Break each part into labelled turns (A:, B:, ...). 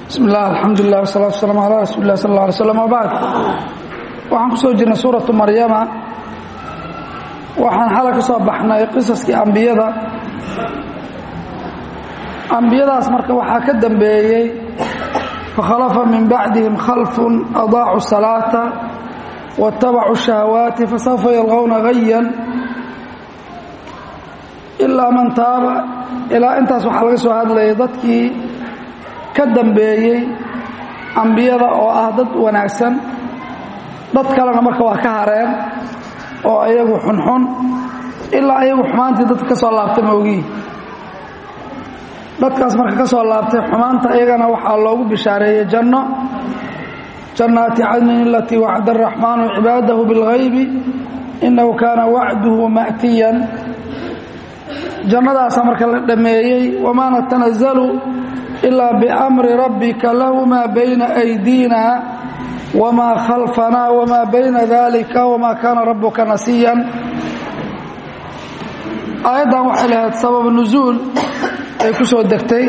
A: bismi illah alxamdulilah wasalatu waslaam calaa rasuuli lah sal alla alay slam wabacd waxaan ku soo jirnay suuratu maryama waxaan xalay ka soo baxnay qisaskii ambiyada ambiyadaas marka waxaa ka dambeeyey fakhalafa min bacdihim khalfun adaacu salaata waاtabacuu shahawaati fasawfa yalqowna hayan ilaa man taaba ilaa intaas waxaa laga soo hadlayay dadkii ka dambeeyey ambiyada oo ah dad wanaagsan dad kalena marka waa ka hareen oo ayagu xunxun ilaa ayagu xumaantii dadka ka soo laabtay maogii dadkaas marka ka soo laabtay xumaanta iyagana waxaa loogu bishaareeyey janno jannaati cadnin alatii wacda araxmaanu cibaadahu bilghaybi innahu kaana wacduhu ma'tiyan jannadaasa marka la dhammeeyey wamaa natanazalu ilaa biamri rabbika lahu maa bayna aydiina wamaa khalfanaa wamaa bayna dalika wamaa kaana rabbuka nasiyan aayaddan waxay lahayd sabab nusuul ay ku soo degtay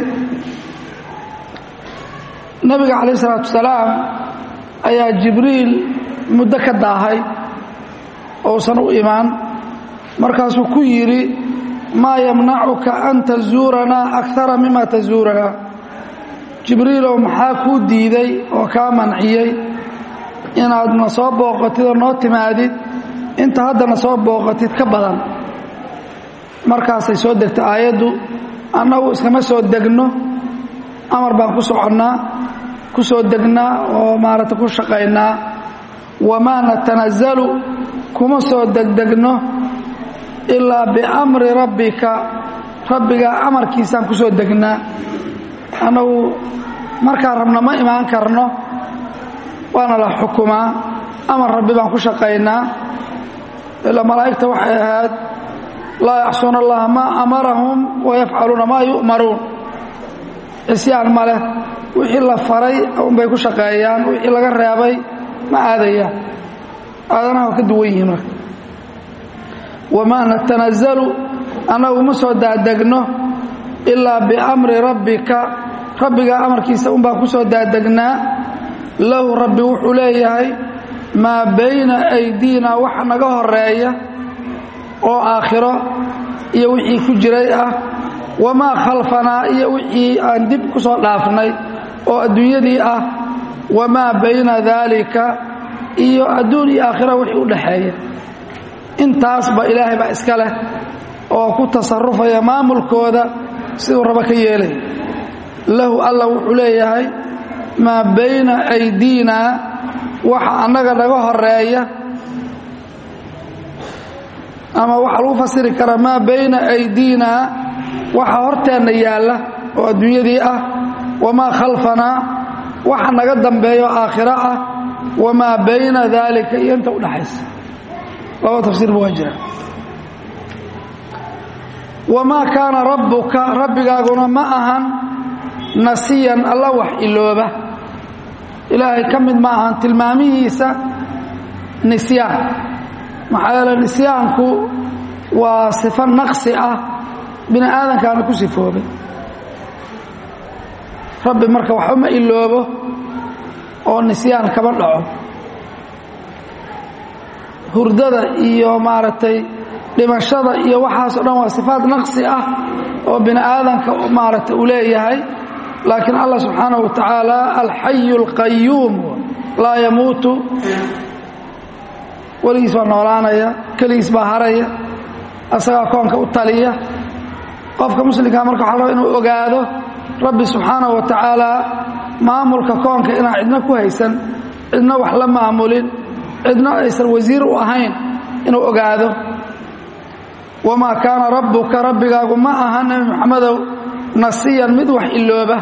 A: nebiga calayh isalaatu wasalaam ayaa jibriil muddo ka daahay ousan u imaan markaasuu ku yidhi maa yamnacuka an tazuuranaa akara mima tazuuranaa jibriilow maxaa kuu diiday oo kaa manciyey inaadna soo booqatid oo noo timaadid inta haddana soo booqatid ka badan markaasay soo degtay aayaddu annagu iskama soo degno amar baan ku soconnaa ku soo degnaa oo maaragta ku shaqaynaa wamaa natanazalu kuma soo degdegno ilaa biamri rabbika rabbigaa amarkiisaan ku soo degnaa annagu markaan rabno ma imaan karno waana la xukumaa amar rabbi baan ku shaqaynaa ilaa malaa'igta waxay ahayd laa yaxsuuna allaha maa amarahum wayafcaluuna maa yu'maruun cisyaan ma leh wixii la faray unbay ku shaqeeyaan wixii laga reebay ma aadayaan aadanaha waa ka duwan yihiin marka wamaa natanazalu annagu ma soo daadegno ilaa biamri rabbika rabbigaa amarkiisa unbaan ku soo daadegnaa lahu rabbi wuxuu leeyahay maa bayna aydiina waxa naga horeeya oo aakhiro iyo wixii ku jiray ah wamaa khalfanaa iyo wixii aan dib ku soo dhaafnay oo adduunyadii ah wamaa bayna daalika iyo adduun iyo aakhira wixii u dhaxeeya intaasba ilaahay baa iska leh oo ku tasarufaya maamulkooda siduu rabo ka yeelay lahu alla wuxuu leeyahay maa bayna aydiina waxa annaga naga horeeya ama waxaa lagu fasiri karaa maa bayna aydiina waxa horteenna yaalla oo adduunyadii ah wamaa khalfanaa waxa naga dambeeyo aakhiro ah wamaa bayna daalika iyo inta udhaxaysa laba tafsiirba waa jira wamaa kaana rabbuka rabbigaaguna ma ahan nasiyan alla wax ilooba ilaahay ka mid ma ahan tilmaamihiisa nisyaan maxaa yeele nisyaanku waa sifo naqsi ah bini aadamkaana ku sifoobay rabbi marka waxba ma iloobo oo nisyaan kama dhaco hurdada iyo maaragtay dhimashada iyo waxaasoo dhan waa sifaad naqsi ah oo bini aadamka maaragtay uu leeyahay laakiin allah subxaanaه wa tacaala alxayu اlqayuum laa yamuutu weligiis baa noolaanaya keligiis baa haraya asagaa koonka u taliya qofka muslimkaa marka waxa raba inuu ogaado rabbi subxaanaه wa tacaala maamulka koonka inaan cidna ku haysan cidna wax la maamulin cidna aysan wasiir u ahayn inuu ogaado wamaa kaana rabbuka rabbigaagu ma aha nebi moxamedow nasiyan mid wax ilooba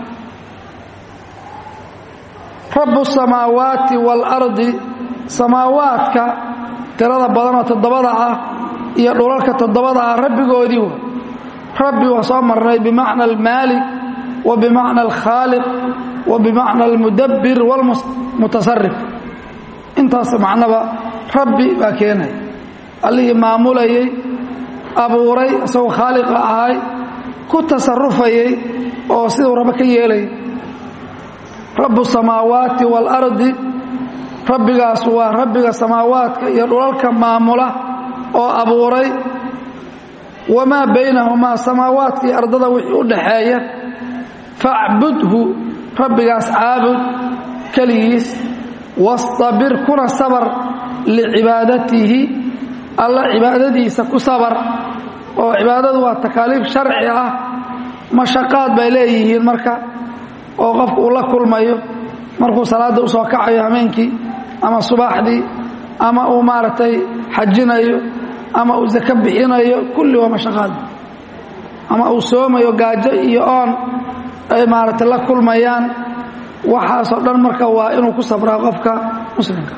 A: rabbu samaawaati waalardi samaawaadka tirada badanoo toddobada ah iyo dhulalka toddobada ah rabbigoodii w rabbi waa soo marnay bimacna almaalik wa bimacna alkhaaliq wa bimacna almudabbir waalmutasarif intaas macnaba rabbi baa keenaya allihii maamulayay abuuray isagoo khaaliqa ahay ku tasarufayay oo siduu rabo ka yeelay rabu samaawaati waalardi rabbigaas waa rabbiga samaawaadka iyo dhulalka maamula oo abuuray wamaa baynahumaa samaawaadka iyo ardada wixii u dhaxeeya facbudhu rabbigaas caabud keligiis wastabir kuna sabar licibaadatihi alla cibaadadiisa ku sabar oo cibaadadu waa takaaliif sharci ah mashaqaad bay leeyihiin marka oo qofku uu la kulmayo markuu salaadda u soo kacayo hameenkii ama subaxdii ama uu maaragtay xajinayo ama uu sako bixinayo kulli waa mashaqaad ama uu soomayo gaajo iyo oon ay maaragtay la kulmayaan waxaasoo dhan marka waa inuu ku sabraa qofka muslimka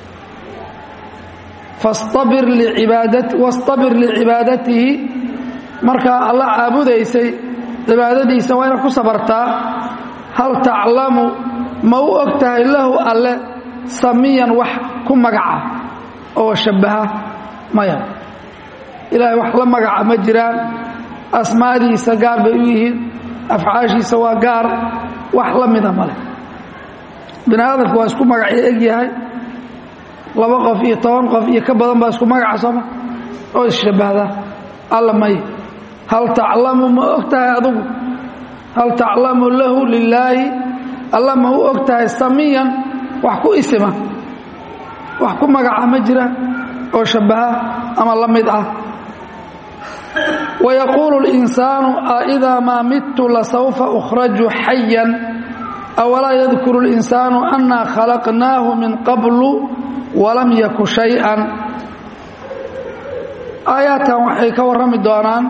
A: fastabir licibaadati wastabir licibaadatihi markaa alla caabudaysay cibaadadiisa waa inaad ku sabartaa hal taclamu ma u og tahay lahu alle samiyan wax ku magaca oo shabbaha maya ilaahay wax la magaca ma jiraan asmaadiisa gaar bay u yihiin afcaashiisa waa gaar wax la mida male bini aadamku waa isku magacyo eg yahay laba qof iyo toban qof iyo ka badan baa isku magaca sooma oo isshabbahda alla may hal taclamu ma og tahay adugu hal taclamu lahu lilaahi alla ma u og tahay samiyan wax ku isima wax ku magaca ma jiraan oo shabbaha ama la mid ah wayaquulu اlinsaanu aidaa maa midtu lasawfa ukhraju xayan awalaa yadkuru اlinsaanu annaa khalaqnaahu min qablu walam yaku shay-an aayaadkan waxay ka warrami doonaan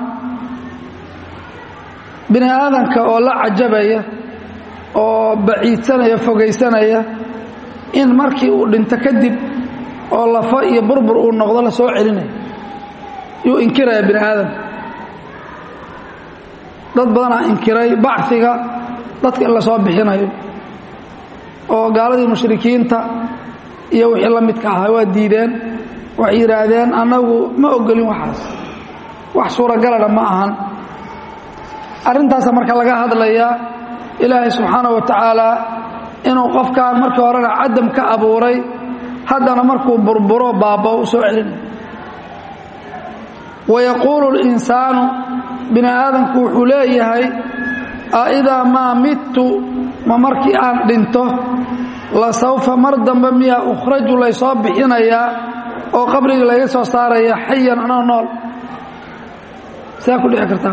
A: bini aadanka oo la cajabaya oo baciidsanaya fogaysanaya in markii uu dhinto kadib oo lafo iyo burbur uu noqdo la soo celinayo yuu inkiraya bini aadamka dad badanaa inkiray bachiga dadka in la soo bixinayo oo gaaladii mushrikiinta iyo wixii la midka ahaa waa diideen waxay yidhaahdeen annagu ma ogolin waxaas wax suuragalana ma ahan arrintaasa marka laga hadlayaa ilaahay subxaana wa tacaala inuu qofkan markii horena cadam ka abuuray haddana markuu burburo baaba u soo celinayo wayaquulu اlinsaanu bini aadamku wuxuu leeyahay aidaa maa midtu ma markii aan dhinto la sawfa mar dambe miyaa ukhraju laysoo bixinayaa oo qabrigii laga soo saaraya xayan anoo nool saa ku dhici kartaa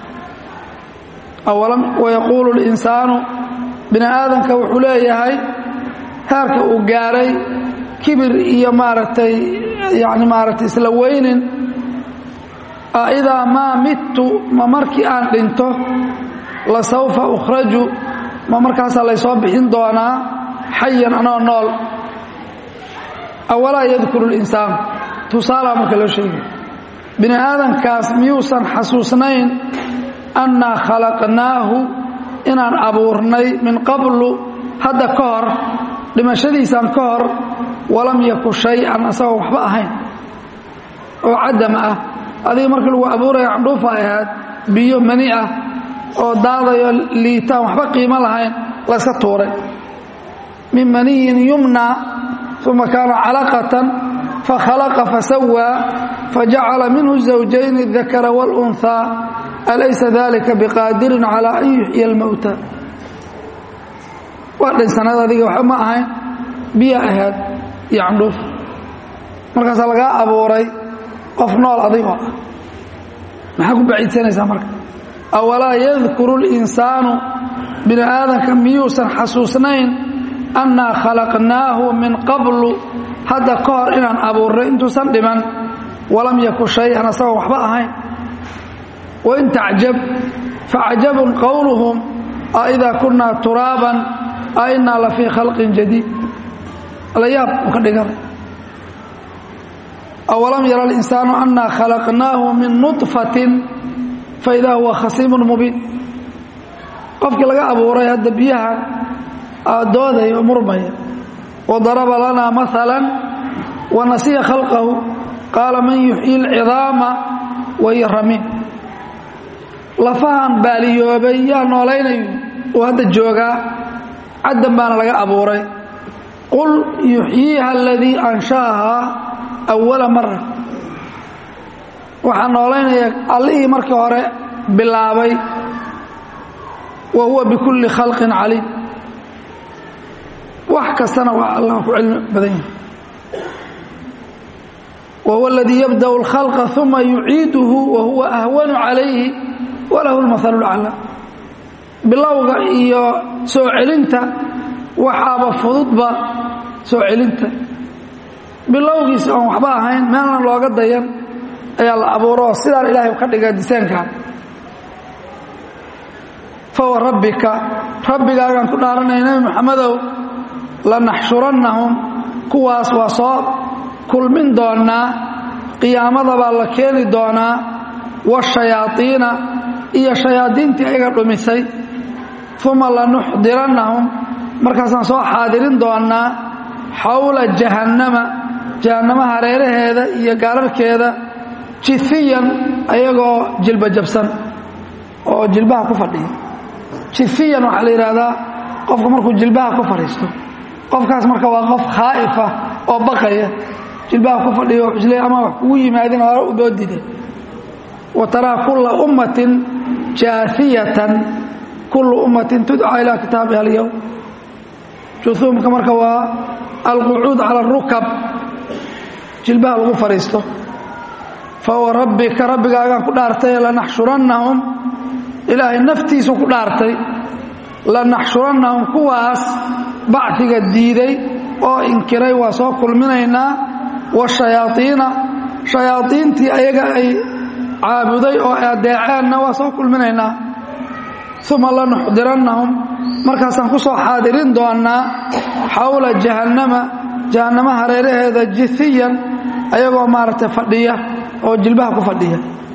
A: wayaquulu اlinsaanu bini aadamka wuxuu leeyahay heerka uu gaaray kibir iyo maaragtay yani maaragtay isla weynin aidaa maa midtu ma markii aan dhinto la sawfa ukhraju ma markaasaa laysoo bixin doonaa xayan anoo nool awalaa yadkuru اlinsaan tusaalaa marka loo sheegay bini aadamkaas miyuusan xasuusnayn annaa khalaqnaahu inaan abuurnay min qablu hadda ka hor dhimashadiisaan ka hor walam yaku shay-an asagoo waxba ahayn oo cadam ah adiga markii lagu abuuraya candhuufa ahayd biyo mani ah oo daadayo liitaan waxba qiimo lahayn layska tuuray min maniyin yumna uma kaana calaqatan fakhalaqa fasawaa fajacala minhu zawjayn اdakara wاlأnhaa alaysa dalika biqaadirin calaa an yuxya اlmowta waa dhinsanad adiga waxba ma ahayn biya ahayd iyo candhuuf markaasaa lagaa abuuray qof nool adigoo ah maxaa ku baciidsanaysaa marka awalaa yadkuru اlinsaanu bini aadamka miyuusan xasuusnayn annaa khalaqnaahu min qablu hadda ka hor inaan abuurnay intuusan dhiman walam yaku shay-an asagoo waxba ahayn wain tacjab facajabun qowluhum aidaa kunaa turaaban a innaa la fii khalqin jadiid la yaab uu ka dhiganay awalam yara alinsaanu annaa khalaqnaahu min nuطfatin faidaa huwa khasiimun mubiin qofkii laga abuuray hadda biyaha doodaya oo murmaya wadaraba lanaa maala wanasiya khalqahu qaala man yuxyi اlcidaama wahiya ramiim lafahan baaliyoobay yaa noolaynayo uu hadda joogaa caddan baana laga abuuray qul yuxyiiha aladii ansha'ahaa awala mara waxaa noolaynaya allihii markii hore bilaabay wa huwa bikulli khalqin caliim wax kastana waa allah ku cilmi badan yahay wa huwa aladii yabda'u اlkhalqa uma yuciiduhu wa huwa ahwanu calayhi walahu اlmahalu اlaclaa bilowga iyo soo celinta waxaaba fududba soo celinta bilowgiisa oon waxba ahayn meelna looga dayan ayaa la abuuro sidaan ilaahay ka dhiga disaankaa fawa rabbika rabbigaagaan ku dhaaranaya nebi moxamedow lanaxshurannahum kuwaas waa soo kulmin doonaa qiyaamada baa la keeni doonaa washayaaiina iyo shayaadiintii ayaga dhumisay uma lanuxdirannahum markaasaan soo xaadirin doonaa xawla jahannama jahannama hareeraheeda iyo gaararkeeda jifiyan ayagoo jilba jabsan oo jilbaha ku fadhiya jifiyan waxaa la yidhaahdaa qofka markuu jilbaha ku fadhiisto qofkaas marka waa qof khaa'ifa oo baqaya jilbaha ku fadhiyo isle ama wax kugu yimaadin hore u boodide wa taraa kulla ummatin jaafiyatan kullu ummatin tudcaa ilaa kitaabiha alyowm juhuumka marka waa alqucuud cala arukab jilbaha lagu fadhiisto fawa rabbika rabbigaagaan ku dhaartay lanaxshurannahum ilaahay naftiisu ku dhaartay lanaxshurannahum kuwaas bacdiga diiday oo inkiray waa soo kulminaynaa washayaaiina shayaaiintii ayaga ay caabuday oo adeeceenna waa soo kulminaynaa uma lanuxdirannahum markaasaan ku soo xaadirin doonaa xawla jahannama jahannama hareeraheeda jihiyan ayagoo maaragtay fadhiya oo jilbaha ku fadhiya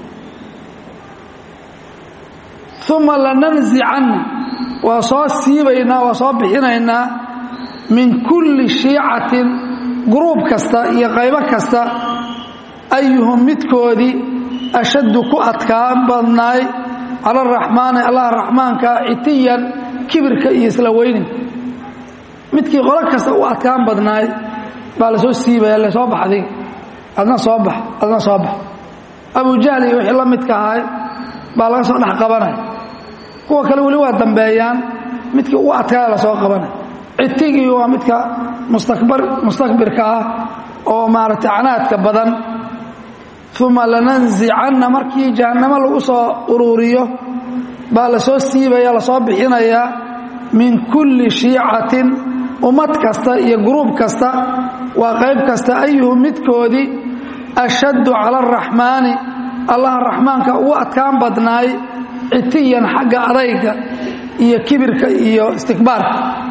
A: uma lananzicanna waa soo siibaynaa waa soo bixinaynaa min kulli shiicatin gruub kasta iyo qaybo kasta ayuhum midkoodii ashaddu ku adkaan badnaay cala araxmaani allah raxmaanka citiyan kibirka iyo isla weyninka midkii qolo kasta u adkaan badnaay baa la soo siibaya le soo baxday adna soo bax adna soo bax abujahl iyo wixii la midka ahay baa laga soo dhex qabanaya kuwa kale weli waa dambeeyaan midkii ugu adkaaya la soo qabanaya citigii waa midka mustakbar mustakbirka ah oo maaragtay canaadka badan uma lananzicanna markii jahannamo lagu soo uruuriyo baa la soo siibaya lasoo bixinayaa min kulli shiicatin ummad kasta iyo gruub kasta waa qayb kasta ayuhu midkoodii ashaddu cala araxmaani allaha raxmaanka ugu adkaan badnaay citiyan xagga adayga iyo kibirka iyo istikbaarka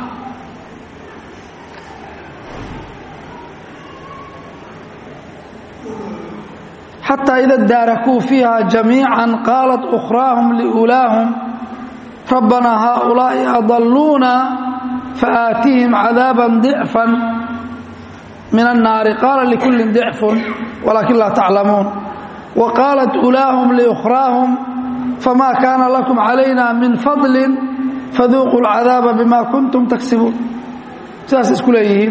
A: xataa ida daarakuu fiiha jamiica qaalat ukhraahum liulaahum rabbanaa haaulaa'i adalluuna faaatihim cadaaban dicfan min annaari qaala likullin dicfun walaakin laa taclamuun wa qaalat ulaahum liukhraahum famaa kaana lakum calayna min fadlin faduuquu alcadaaba bima kuntum taksibuun sidaas isku leeyihiin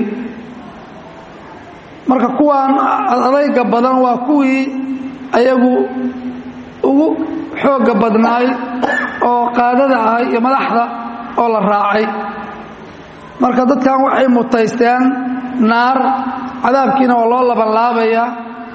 A: marka kuwaan adayga badan waa kuwii ayagu ugu xoogga badnaay oo qaadada ahay iyo madaxda oo la raacay marka dadkan waxay mutaysteen naar cadaabkiina waa loo labanlaabayaa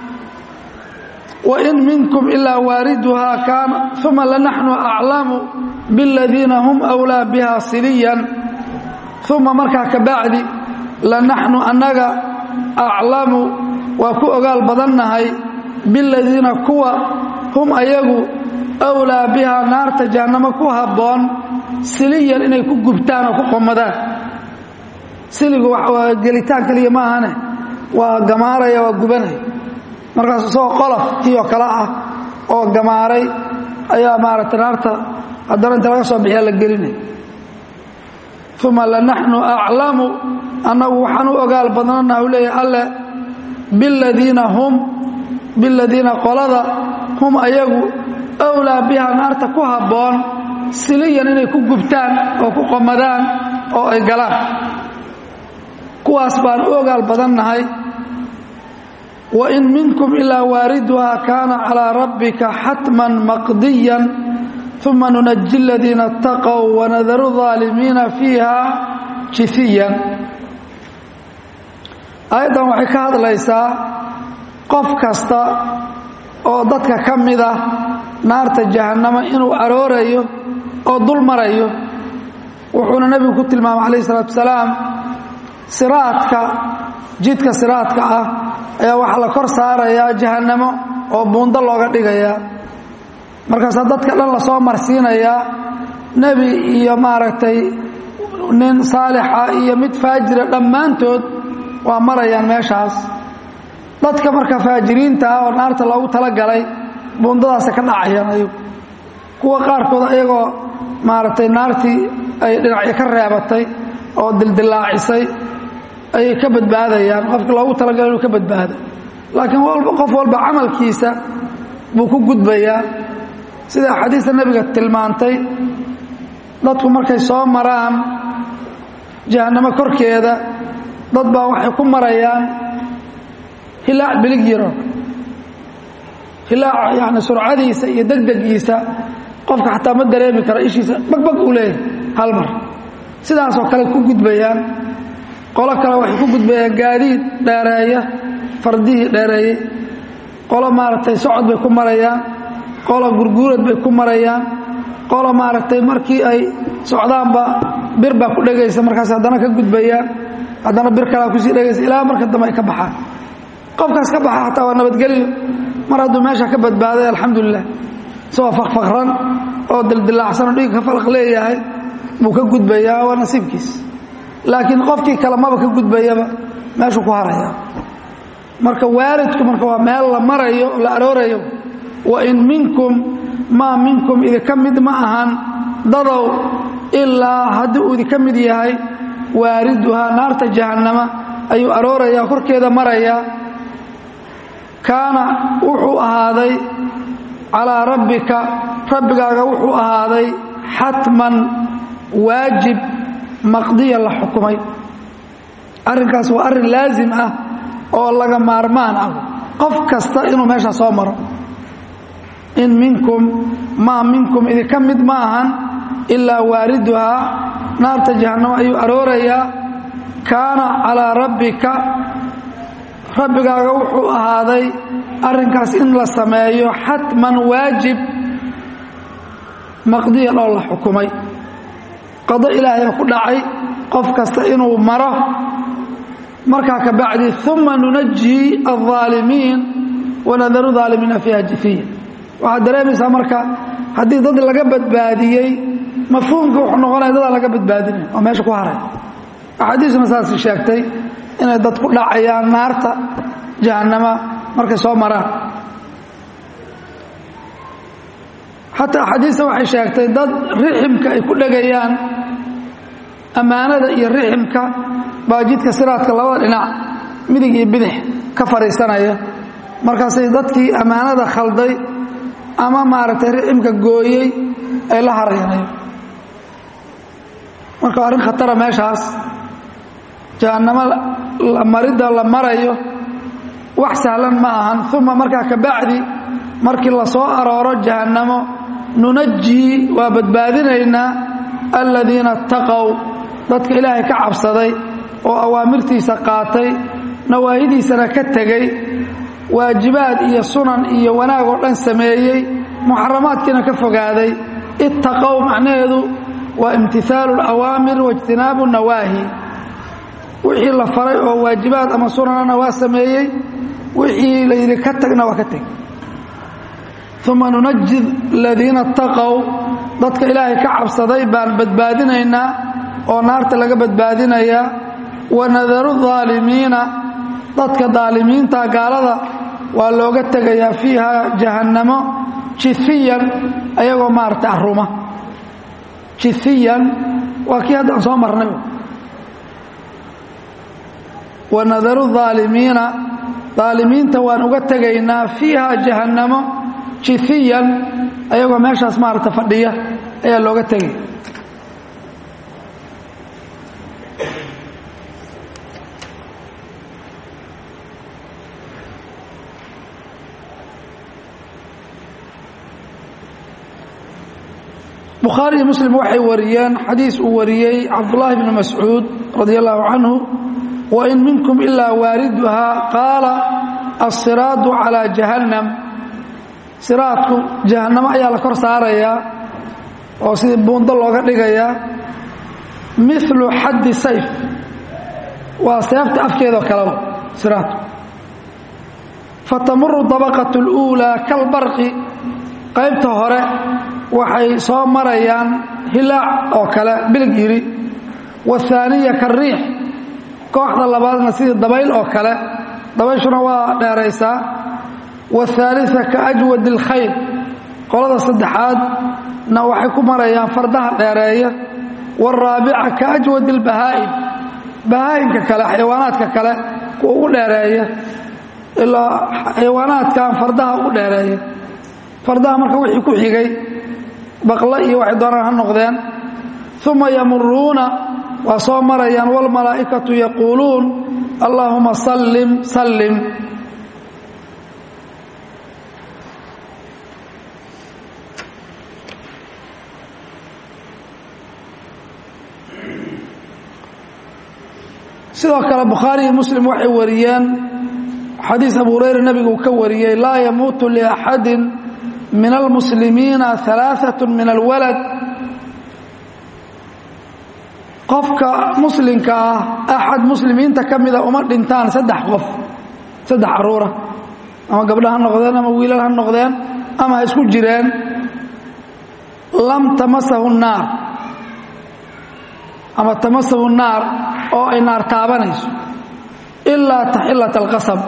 A: wain minkum ilaa waariduhaa kaana uma lanaxnu aclamu biاladiina hum أwlaa biha siliyan uma markaa ka bacdi lanaxnu annaga aclamu waa ku ogaal badannahay biladiina kuwa hum ayagu awlaa bihaa naarta jahannamo ku habboon siliyan inay ku gubtaan oo ku qomadaan siligu waa gelitaan keliya ma ahane waa gamaaraya waa gubanaya markaas isagoo qolof kii oo kale ah oo gamaaray ayaa maaragtay naarta haddana inta laga soo bixiya la gelinaya uma lanaxnu aclamu annagu waxaan u ogaal badnanaha u leeyahay alle biladiina hum biladiina qolada hum ayagu awlaa biha naarta ku habboon siliyan inay ku gubtaan oo ku qomadaan oo ay galaan kuwaas baan u ogaal badannahay wa in minkum ilaa waariduhaa kaana calaa rabbika xatman maqdiyan uma nunaji aladiina اtaqow wanadaru aalimiina fiiha jifiyan aayaddan waxay ka hadlaysaa qof kasta oo dadka ka mid ah naarta jahannamo inuu aroorayo oo dul marayo wuxuuna nebigu ku tilmaamay calayh isalaatu wasalaam siraadka jidka siraadka ah ayaa waxaa la kor saarayaa jahannamo oo buundo looga dhigayaa markaasaa dadka dhan lasoo marsiinayaa nebi iyo maaragtay nin saalixa iyo mid faajira dhammaantood waa marayaan meeshaas dadka marka faajiriinta ah oo naarta loogu talagalay buundadaasa ka dhacayaan ayagu kuwa qaarkood ayagoo maaragtay naartii ay dhinacyo ka reebatay oo dildillaacisay ayay ka badbaadayaan qofka loogu talagalay inuu ka badbaado laakiin qof walba camalkiisa buu ku gudbayaa sida axaadiista nebiga tilmaantay dadku markay soo maraan jahannamo korkeeda dad baa waxay ku marayaan hilaac bilig yaro hilaaca yani surcadiisa iyo degdegiisa qofka xataa ma dareemi karo ishiisa bagbag uu leeyahay hal mar sidaasoo kale ku gudbayaan qolo kale waxay ku gudbayaan gaadiid dheereeya fardihii dheereeyey qolo maaragtay socod bay ku marayaan qolo gurguurad bay ku marayaan qolo maaragtay markii ay socdaanba bir baa ku dhegaysa markaas haddana ka gudbayaan haddana bir kalea kusii dhegaysa ilaa marka dambe ay ka baxaan qofkaas ka baxa xataa waa nabadgelyo mar hadduu meesha ka badbaaday alxamdulilah isagoo fakfakran oo dildilaacsanoo dhiig ka falaq leeyahay buu ka gudbayaa waa nasiibkiis laakiin qofkii kale maba ka gudbayaba meeshuu ku haraya marka waalidku marka waa meel la marayo la aroorayo wa in minkum maa minkum idinka mid ma ahan dadow ilaa haddii uu idinka mid yahay waariduhaa naarta jahannama ayuu aroorayaa korkeeda marayaa kaana wuxuu ahaaday calaa rabbika rabbigaaga wuxuu ahaaday xatman waajib maqdiya la xukumay arrinkaas waa arrin laasim ah oo laga maarmaan ah qof kasta inuu meeshaa soo maro in minkum maa minkum idinka mid ma ahan ilaa waariduhaa naarta jahannamo ayuu aroorayaa kaana calaa rabbika rabbigaaga wuxuu ahaaday arrinkaas in la sameeyo xatman waajib maqdiyan oo la xukumay qado ilaahay ku dhacay qof kasta inuu maro markaa ka bacdi uma nunaji الظaalimiin wanadaru aalimiina fiiha jifiya waxaad dareemaysaa marka haddii dad laga badbaadiyey mafhuumka wuxuu noqonaya dadaa laga badbaadinay oo meesha ku haray axaadiisuna saas sheegtay inay dad ku dhacayaan naarta jahannama markay soo maraan xataa axaadiista waxay sheegtay dad riximka ay ku dhegayaan ammaanada iyo riximka baa jidka siraadka labada dhinac midig iyo bidix ka fadhiisanaya markaasay dadkii ammaanada khalday ama maaragtay riximka gooyey ay la haraynayo marka arrin khatara meeshaas jahannamo maridda la marayo wax sahlan ma ahan uma markaa ka bacdi markii la soo arooro jahannamo nunajii waa badbaadinaynaa aladiina اtaqow dadka ilaahay ka cabsaday oo awaamirtiisa qaatay nawaahidiisana ka tegey waajibaad iyo sunan iyo wanaag oo dhan sameeyey muxaramaadkiina ka fogaaday ittaqow macnaheedu waa imtihaalu اlawaamir waijtinaabu nawaahi wixii la faray oo waajibaad ama sunanana waa sameeyey wixii la yidhi ka tagna waa ka teg uma nunaji aladiina اtaqow dadka ilaahay ka cabsaday baan badbaadinaynaa oo naarta laga badbaadinayaa wanadaru aalimiina dadka daalimiinta gaalada waa looga tegayaa fiiha jahannamo jifiyan ayagoo maarata aruma jifiyan waa kii haddaan soo marnay wanadaru aalimiina aalimiinta waan uga tegaynaa fiiha jahannamo jifiyan ayagoo meeshaas maarata fadhiya ayaa looga tegay bukhaari iyo muslim waxay wariyeen xadiis uu wariyey cabdullaahi bni mascuud radi allahu canhu wain minkum ilaa waariduhaa qaala asiraadu calaa jahannam siraadku jahannamo ayaa la kor saarayaa oo sidii buundo looga dhigayaa milu xaddi sayf waa seefta afkeedoo kaleba siraadku fatamuru dabaqat اluulaa kalbarqi qaybta hore waxay soo marayaan hilaac oo kale bilig yidhi wahaaniya kariix kooxda labaadna sidii dabayl oo kale dabayshuna waa dheeraysaa wathaalita ka ajwad اlkhayr qolada saddexaadna waxay ku marayaan fardaha dheereeya wاraabica ka ajwad اlbahaa'im bahaa'imka kale xayawaanaadka kale kuwa ugu dheereeya ilaa xayawaanaadkan fardaha ugu dheereeya fardaha marka wixii ku xigay baqlo iyo waxay doonaan ha noqdeen uma yamuruuna waa soo marayaan wاlmalaa'ikatu yaquuluun allaahuma sallim sallim sidoo kale bukhaari iyo muslim waxay wariyeen xadiis abu hurayra nebigu uu ka wariyey laa yamuutu liaxadi min almuslimiina alaaثaة min alwalad qofka muslimka ah axad muslimiinta ka mida uma dhintaan saddex qof saddex caruura ama gabdho ha noqdeen ama wiilal ha noqdeen ama ha isku jireen lam tamasahu naar ama tamasahu naar oo ay naar taabanayso ilaa taxilat alqasab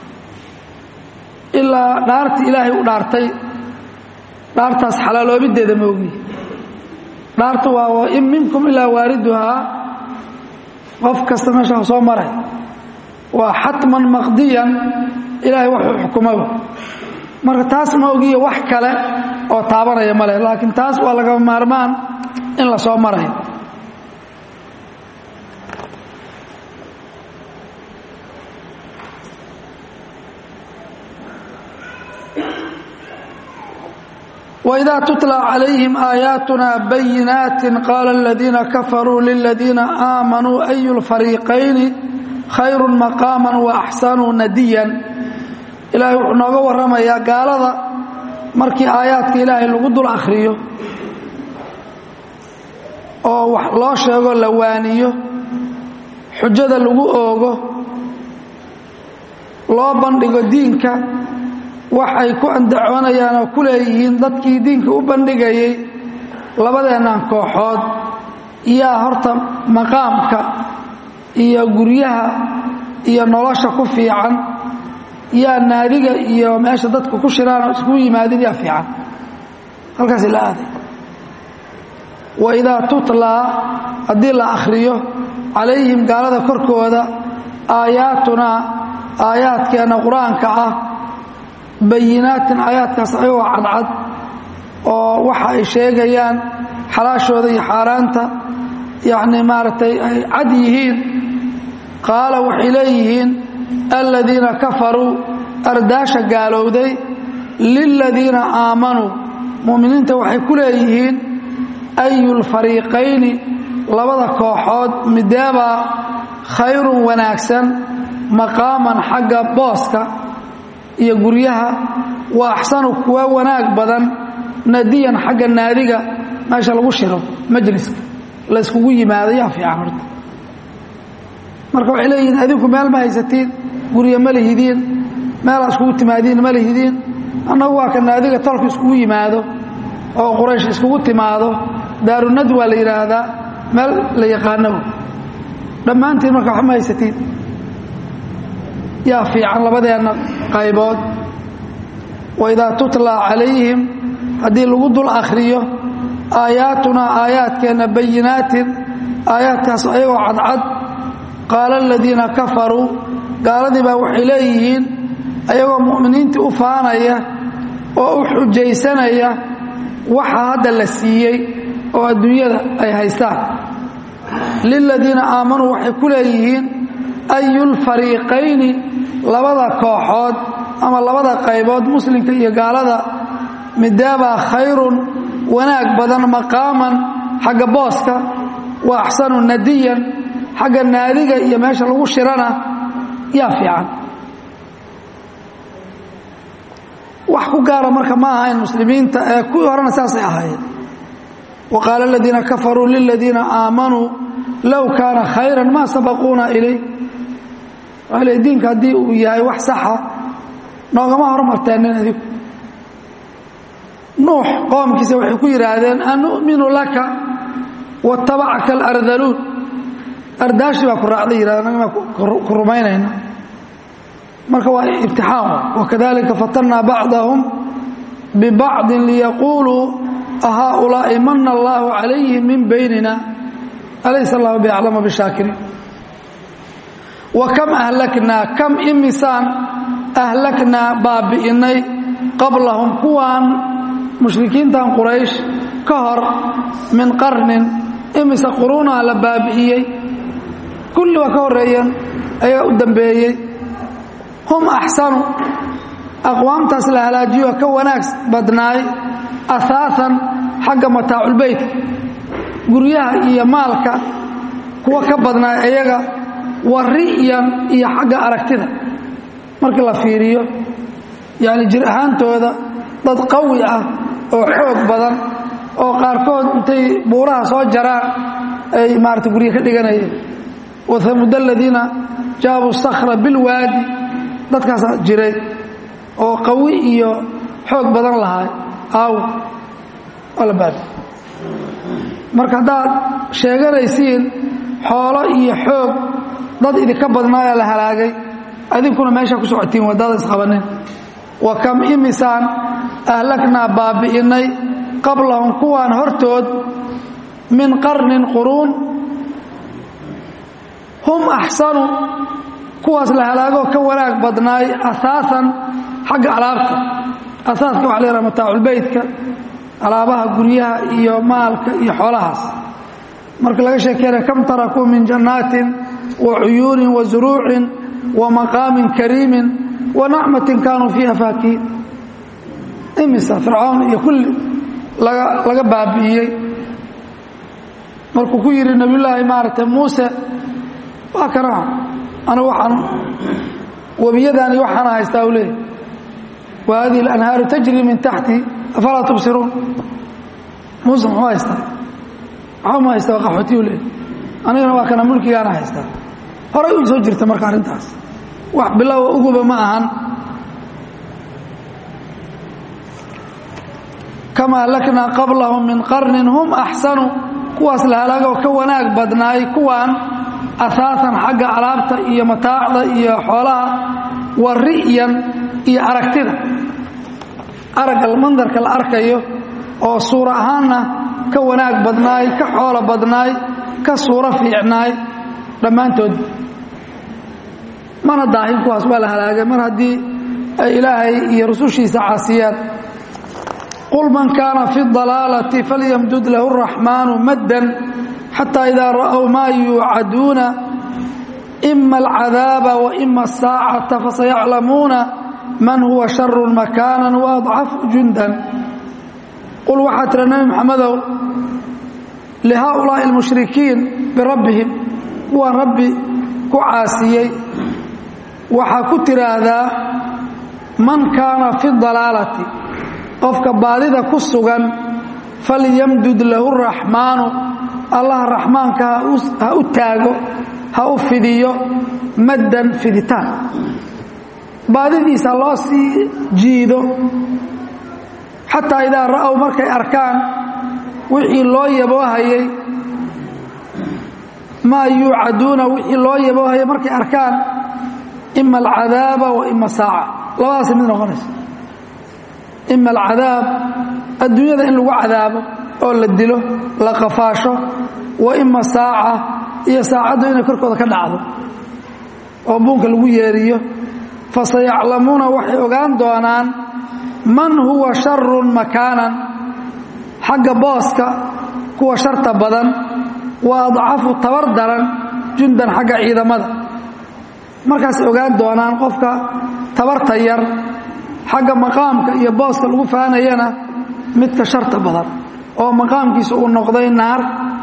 A: ilaa dhaartii ilaahay u dhaartay dhaartaas xalaaloobideeda moogi dhaartu waa wain minkum ilaa waariduhaa qof kasta meesha soo maray waa xatman maqdiyan ilaahay waxuu xukumaba marka taas ma ogiyo wax kale oo taabanaya ma leh laakiin taas waa laga maarmaan in la soo marayo وإذا تتلى عليهم آياتنا بينات قال الذين كفروا للذين آمنوا أي الفريقين خير مقاما وأحسن نديا إلهي وحنوغا ورميا قال هذا مركي آياتك إلهي لغد الأخريو oo wax loo sheego la waaniyo xujada lagu oogo loo bandhigo diinka waxay ku andacoonayaan oo ku leeyihiin dadkii diinka u bandhigayay labadeennan kooxood yaa horta maqaamka iyo guryaha iyo nolosha ku fiican yaa naadiga iyo meesha dadku ku shiraan oo iskugu yimaadin yaa fiican halkaas la aaday waidaa tutlaa haddii la akhriyo calayhim gaalada korkooda aayaatunaa aayaadkeenna qur-aanka ah bayinaatin aayaadkaas ayagoo cadcad oo waxa ay sheegayaan xalaashooda iyo xaaraanta yacni maaragtay ay cad yihiin qaala waxay leeyihiin aladiina kafaruu ardaasha gaalowday liladiina aamanuu mu'miniinta waxay ku leeyihiin ayu lfariiqayni labada kooxood mideebaa khayrun wanaagsan maqaaman xagga booska iyo guryaha wa axsanu kuwa wanaag badan nadiyan xagga naadiga meesha lagu shiro majliska layskugu yimaado yaa fiican horta marka waxay leeyihiin adinku meel ma haysatiin guryo ma lihidiin meelaa iskugu timaadiin ma lihidiin annagu waa ka naadiga tolka iskugu yimaado oo quraysh iskugu timaado daarunad waa la yidhaahdaa meel la yaqaano dhammaantiin marka wax ma haysatiin yaa fiican labadeenna qaybood waidaa tutlaa calayhim haddii lagu dul akhriyo aayaatunaa aayaadkeenna bayinaatin aayaadkaas ayagoo cadcad qaala aladiina kafaruu gaaladii baa waxay leeyihiin ayagoo mu'miniintii u faanaya oo u xujaysanaya waxa hadda la siiyey oo adduunyada ay haystaan liladiina aamanuu waxay ku leeyihiin ayu lfariiqayni labada kooxood ama labada qaybood muslimka iyo gaalada midaabaa khayrun wanaag badan maqaaman xagga booska wa axsanu nadiyan xagga naadiga iyo meesha lagu shirana yaa fiican wax ku gaara marka ma ahayn muslimiinta ee kuwii horena saasay ahaayeen wa qaala aladiina kafaruu liladiina aamanuu low kaana khayran maa sabaquuna ilay waxaa le diinka haddii uu yahay wax saxa noogama hormarteennin adigu nuux qoomkiisa waxay ku yidhaahdeen an nu'minu laka watabacaka alardaluun ardaashi baa ku raacday yidhahdeen anagama ku rumaynayna marka waa ibtixaan wakadalika fatannaa bacdahum bibacdin liyaquuluu ahaaulaa'i mana allaahu calayhim min baynina alaysa allahu biaclama bishaakiriin wa kam ahlaknaa kam imisaan ahlaknaa baabi'inay qablahum kuwaan mushrikiintan quraysh ka hor min qarnin imise quruunaa la baabi'iyey kulli waa ka horreeyeen ayaa u dambeeyey hum axsanu aqwaamtaas la halaajiyo ka wanaag badnaay ahaaan xagga mataaculbeytka guryaha iyo maalka kuwa ka badnaay iyaga wa ri'yan iyo xagga aragtida markii la fiiriyo yacni jir ahaantooda dad qawi ah oo xoog badan oo qaarkood intay buuraha soo jaraan ay maarata guryo ka dhiganayeen wahamuud aladiina jaabuu sakhra bilwaadi dadkaasaa jiray oo qawi iyo xoog badan lahaa aaw waa la baabi marka haddaad sheeganaysiin xoolo iyo xoog dad idinka badnaayaa la halaagay adinkuna meeshaa ku socotiin wadada isqabanin wa kam imisaan ahlaknaa baabi'inay qablahum kuwaan hortood min qarnin quruun hum axsanu kuwaas la halaagoo ka wanaag badnaay ahaaan xagga alaabta asaaska waxa la yhaha mataaculbeytka alaabaha guryaha iyo maalka iyo xoolahaas marka laga sheekeynaya kam tarakuu min jannaatin wa cuyuunin wa zuruucin wa maqaamin kariimin wa nacmatin kaanuu fiiha faakihiin imisa fircoon iyo kulli laga laga baabi'iyey markuu ku yidhi nebiyullaahi maaragtay muuse waa kana anigu waxaan webiyadaani waxaana haystaa u leeyahy wa hadihi alanhaaru tajri min taxti afalaa tubsiruun muuse muxuu haystaa waxba ma haysta waa qaxooti u leeyahy anigana waa kana mulkigaana haystaa horay u soo jirta marka arrintaas wax bilowa uguba ma ahan kama ahlaknaa qablahum min qarnin hum axsanu kuwaas la halaagoo ka wanaag badnaay kuwaan ahaatan xagga alaabta iyo mataacda iyo xoolaha wa ri'yan iyo aragtida aragga mandarka la arkayo oo suura ahaanna ka wanaag badnaay ka xoolo badnaay ka suuro fiicnaay dhammaantood mana daahin kuwaas waa la halaagay mar haddii ay ilaahay iyo rusushiisa caasiyaan qul man kaana fi dalaalati falyamdud lahu araxmaanu maddan xataa idaa ra'ow maa yuucaduuna ima alcadaaba wa ima asaacata fasayaclamuuna man huwa sharu makaanan wa adcafu jundan qul waxaa tira nebi maxamedow lihaaulaa'i almushrikiin birabbihim kuwaan rabbi ku caasiyey waxaa ku tiraahdaa man kaana fi dalaalati qofka baadida ku sugan falyamdud lahu raxmaanu allah raxmaanka ha u taago ha u fidiyo maddan fiditaan baadidiisa loo sii jiido xataa idaa ra'ow markay arkaan wixii loo yaboohayay maa yuucaduuna wixii loo yaboohayay markay arkaan ima alcadaaba wa ima saaca labadaasay mid noqonaysa ima alcadaab adduunyada in lagu cadaabo oo la dilo la qafaasho wa ima saaca iyo saacaddu inay korkooda ka dhacdo oo buunka lagu yeeriyo fasayaclamuuna waxay ogaan doonaan man huwa sharun makaanan xagga booska kuwa sharta badan wa adcafu tabar daran jundan xagga ciidamada markaasay ogaan doonaan qofka tabarta yar xagga maqaamka iyo booska lagu faanayana midka sharta badan oo maqaamkiisa uu noqday naar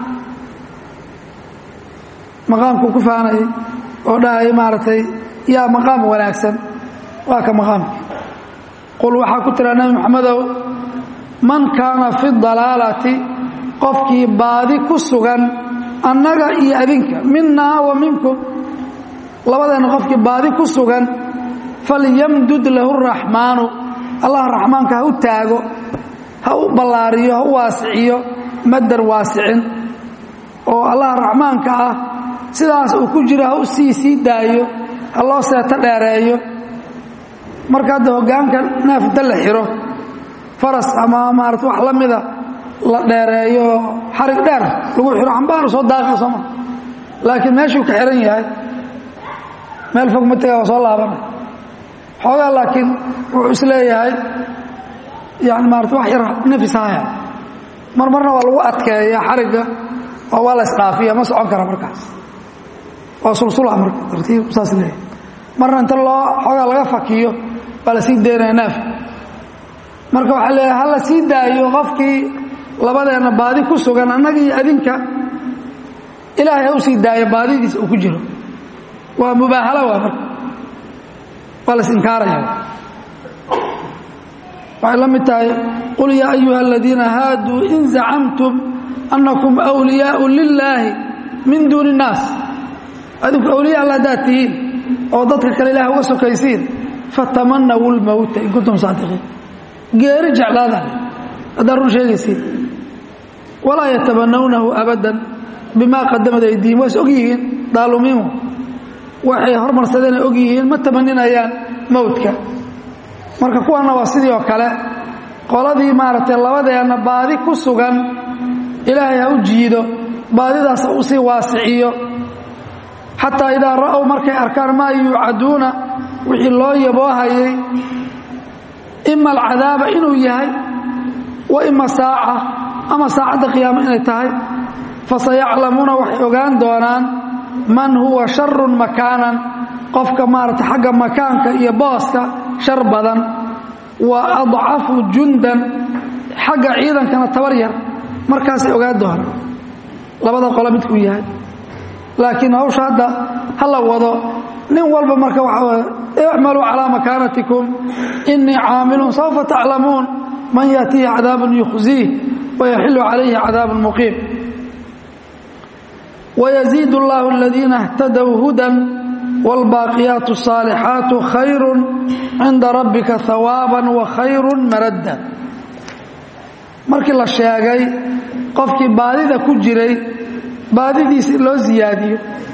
A: maqaamkuu ku faanayay oo dhahaya maaragtay yaa maqaam wanaagsan waa ka maqaamki qul waxaa ku tiraa nebi moxamedow man kaana fi dalaalati qofkii baadi ku sugan annaga iyo adinka minaa wa minkum labadeenna qofkii baadi ku sugan falyamdud lahu raxmaanu allah raxmaanka ha u taago ha u ballaariyo ha u waasiciyo madar waasicin oo allah raxmaanka ah sidaas uu ku jiro ha u sii sii daayo ha loo seeto dheereeyo marka hadda hoggaanka neef inta la xiro faras ama maarata wax la mida la dheereeyo xarig dheer lagu xiro xambaaru soo daaqi sooma laakiin meeshuu ka xihan yahay meel fog ma tega waa soo laabanay xoogaa laakiin wuxuu is leeyahay yani maarata wax yar nafis haya mar marna waa lagu adkeeya xarigga oo waa la isdhaafiya ma socon kara markaas waa sulsula marka tartiib saas leeyahay marna inta loo xoogaa laga fakiyo waa la sii daynaya neefka marka waxaa leeyahay ha la sii daayo qofkii labadeenna baadi ku sugan annaga iyo adinka ilaahay ha u sii daayo baadidiisa uu ku jiro waa mubaahala waa marka waa la isinkaaraya waxay la mid tahay qul yaa ayuha aladiina haaduu in zacamtum annakum wliyaau lilaahi min duuni الnaas adinku awliya alla haddaad tihiin oo dadka kale ilaah uga sokaysiin fatamanawu lmowta in kuntum saadiqiin geeri jeclaada haddaad run sheegaysiin walaa yatamanawnahu abadan bimaa qadamad aydiihim waa is og yihiin daalumiinhu waxay hormarsadeen ay og yihiin ma tamaninayaan mowdka marka kuwanna waa sidii oo kale qoladii maaragtay labadeenna baadi ku sugan ilaahay ha u jiido baadidaas ha u sii waasiciyo xataa idaa ra'ow markay arkaan maa yuucaduuna wixii loo yaboohayay ima alcadaaba inuu yahay wa ima saaca ama saacadda qiyaamo inay tahay fasayaclamuuna waxay ogaan doonaan man huwa sharun makaanan qofka maarata xagga makaanka iyo booska shar badan wa adcafu jundan xagga ciidankana tabar yar markaasay ogaan doonaan labada qolo midkuu yahay laakiin hawsha hadda ha la wado nin walba marka waxaa icmaluu calaa makaanatikum inii caamilun sawfa taclamuun man yaatihi cadaabun yukhziih wayaxilu calayhi cadaabun muqiim wayaziid اllahu aladiina اhtadow hudan wاlbaaqiyaat الصaalixaatu khayru cinda rabbika hawaaba wakhayru maradda markii la sheegay qofkii baadida ku jiray baadidiisa in loo ziyaadiyo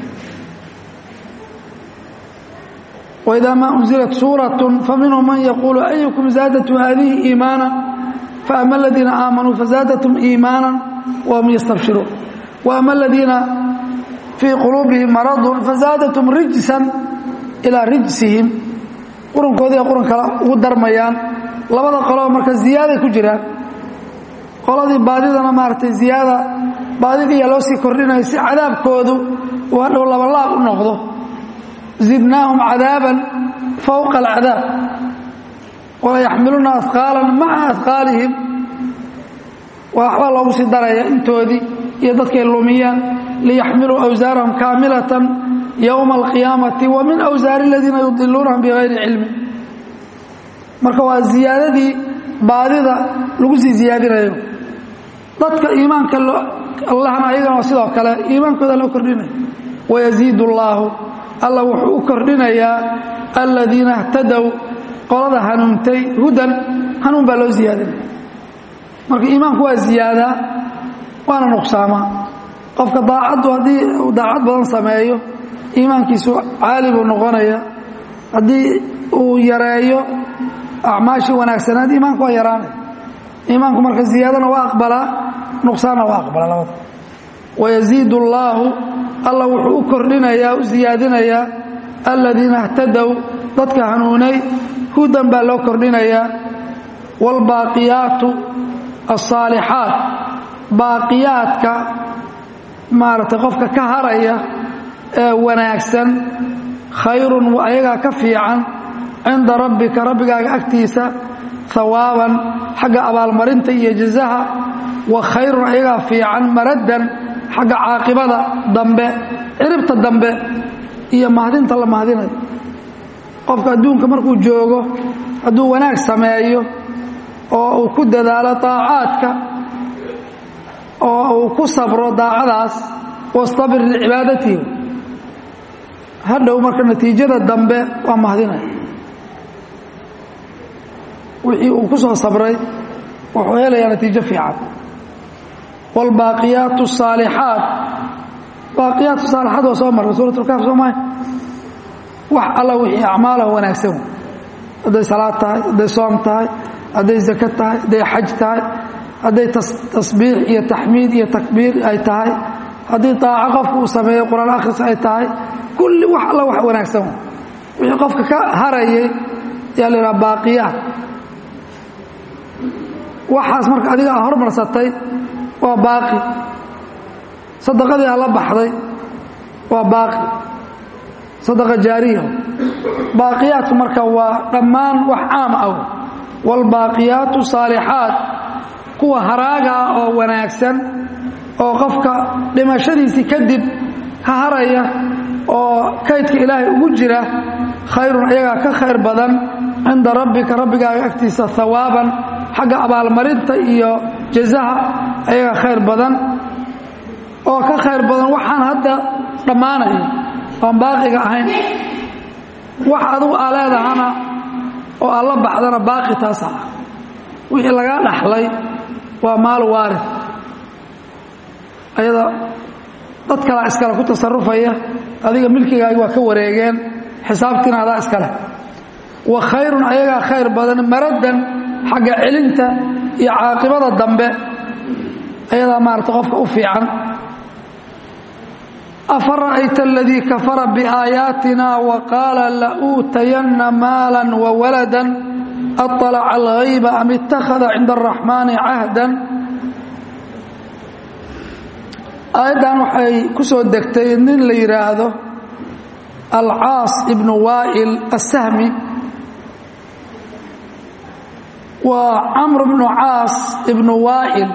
A: waidaa maa unzilat suuraة faminhum man yaquulu ayukum zaadatu haadihi iimaana faama aladiina aamanuu fazaadatum iimaana wahum yastabshiruun waama aladiina fii quluubihim maradun fazaadatum rijsan ilaa rijsihim qurankoodii quran kale ugu darmayaan labada qoloo marka ziyaaday ku jiraan qoladii baadidana maaragtay ziyaada baadidiiyaa loo sii kordhinayo si cadaabkoodu uu hadhow labalaab u noqdo zidnaahum cadaaban fowqa alcadaab walayaxmiluuna ahqaalan maca ahqaalihim waxbaa loogu sii daraya intoodii iyo dadkay lumiyaan liyaxmiluu awsaarahum kaamilatan yowma alqiyaamati wa min awsaari aladiina yudiluunahum bigayri cilmi marka waa ziyaadadii baadida lagu sii ziyaadinayo dadka iimaanka allahna ayagana waa sidoo kale iimaankooda loo kordhinayo wayaziid اllaahu alla wuxuu u kordhinayaa aladiina اhtadow qolada hanuuntay hudan hanuun baa loo ziyaadinaya marka iimaanku waa ziyaadaa waana nuqsaamaa qofka daacaddu haddii uu daacad badan sameeyo iimaankiisu caali buu noqonaya haddii uu yareeyo acmaashii wanaagsanaad iimaanku waa yaraanaya iimaanku marka ziyaadana waa aqbalaa nuqsaanna waa aqbalaa labada wayaziid اllaahu alla wuxuu u kordhinayaa u ziyaadinayaa aladiina اhtadow dadka hanuunay hudan baa loo kordhinayaa wاlbaaqiyaatu الصaalixaat baaqiyaadka maaragtay qofka ka haraya ee wanaagsan khayrun ayagaa ka fiican cinda rabbika rabbigaaga agtiisa hawaaban xagga abaalmarinta iyo jazaha wa khayrun ayagaa fiican maraddan xagga caaqibada dambe ciribta dambe iyo mahdinta la mahdinayo qofka adduunka markuu joogo hadduu wanaag sameeyo oo uu ku dadaalo daacaadka oo uu ku sabro daacadaas wastabir licibaadatihi hadhow marka natiijada dambe waa mahdinaya wixii uu ku soo sabray wuxuu helayaa natiijo fiican wاlbaaqiyaat الصaalixaat baaqiyaat saalixaat waa soo marray suurat اlkaaf soo mahay wax alla wixii acmaalaha wanaagsan hadday salaad tahay hadday soom tahay hadday zako tahay hadday xaj tahay hadday tasbiix iyo taxmiid iyo takbiir ay tahay haddii daaco qofka uu sameeyo qur-aan akhris ay tahay kulli wax alla wax wanaagsan wixii qofka ka harayay yaa la yidhaha baaqiyaat waxaas marka adiga a hormarsatay waa baaqi sadaqadii a la baxday waa baaqi sadaqa jaariya baaqiyaadku marka waa dhammaan wax caam ah waalbaaqiyaatu saalixaat kuwa haraaga ah oo wanaagsan oo qofka dhimashadiisii kadib ka haraya oo kaydka ilaahay ugu jira khayrun ayagaa ka khayr badan cinda rabbika rabbigaaga agtiisa hawaaban xagga abaalmarinta iyo jazaha ayagaa khayr badan oo ka khayr badan waxaan hadda dhammaanaya oan baaqiga ahayn wax adugu aa leedahana oo aad la baxdana baaqi taasa ah wixii lagaa dhaxlay waa maal waarid ayada dad kalaa iskale ku tasarufaya adiga milkigaagi waa ka wareegeen xisaabtiina adaa iskale wa khayrun ayagaa khayr badan maraddan xagga celinta iyo caaqibada dambe ayadaa maarata qofka u fiican afara'ayta aladii kafara biaayaatina wa qaala la'uutayanna maalan wa waladan aطalaca alghayba am ittakhada cinda araxmaani cahdan aayaddan waxay ku soo degtay nin la yidhaahdo alcaas ibnu waa'il assahmi waa camr bnu caas ibnu waa'il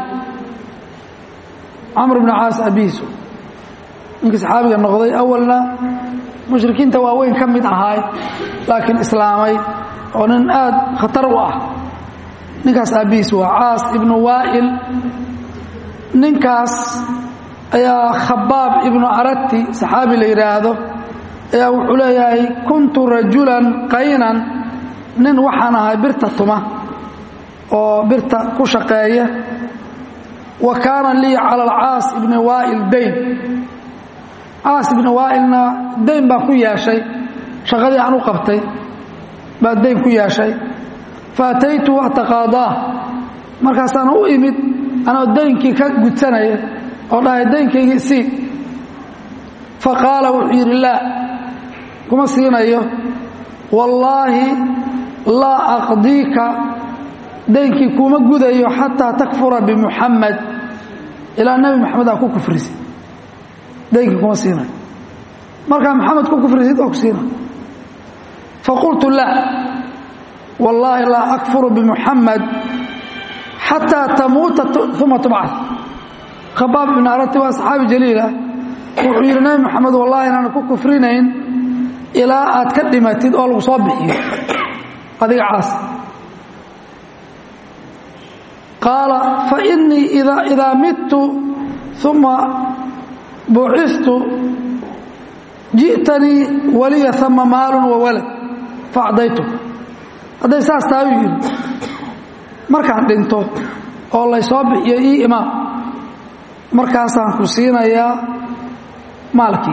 A: camr ibnu caas abiisu ninkii saxaabiga noqday awalna mushrikiinta waaweyn ka mid ahaay laakiin islaamay oo nin aad khatar u ah ninkaas abiis waa caas ibnu waa'il ninkaas ayaa khabaab ibnu arati saxaabi la yidhaahdo ayaa wuxuu leeyahay kuntu rajulan qaynan nin waxaan ahay birta tuma oo birta ku shaqeeya wa kaana lii cala alcaas ibni waa'il dayn caas ibni waa'ilna dayn baan ku yeeshay shaqadii aan u qabtay baa dayn ku yeeshay fa ataytu ataqaadaah markaasaan u imid anoo daynkii ka gudsanaya oo dhahay daynkaygii sii fa qaala wuxuu yidhi laa kuma siinayo wallaahi laa aqdiika daynkii kuma gudayo xataa takfura bimuxamed ilaa nebi moxamed aa ku kufrisid daynkii kuma siinayo markaa moxamed ku kufrisid oo ku siina faqultu laa wallaahi laa akfuru bimuxamed xataa tamuuta uma tubcad khabaab ibn arati waa saxaabi jaliilah wuxuu yidhi nebi moxamed wallahi inaan ku kufrinayn ilaa aad ka dhimatid oo lagu soo bixiyo adiga caas qaala fainii idaa midtu uma bucistu ji'tanii waliya ama maalun wa walad faacdaytu hadday saas tahay u yidhi markaan dhinto oo laysoo bixiyo ii imaam markaasaan ku siinayaa maalkii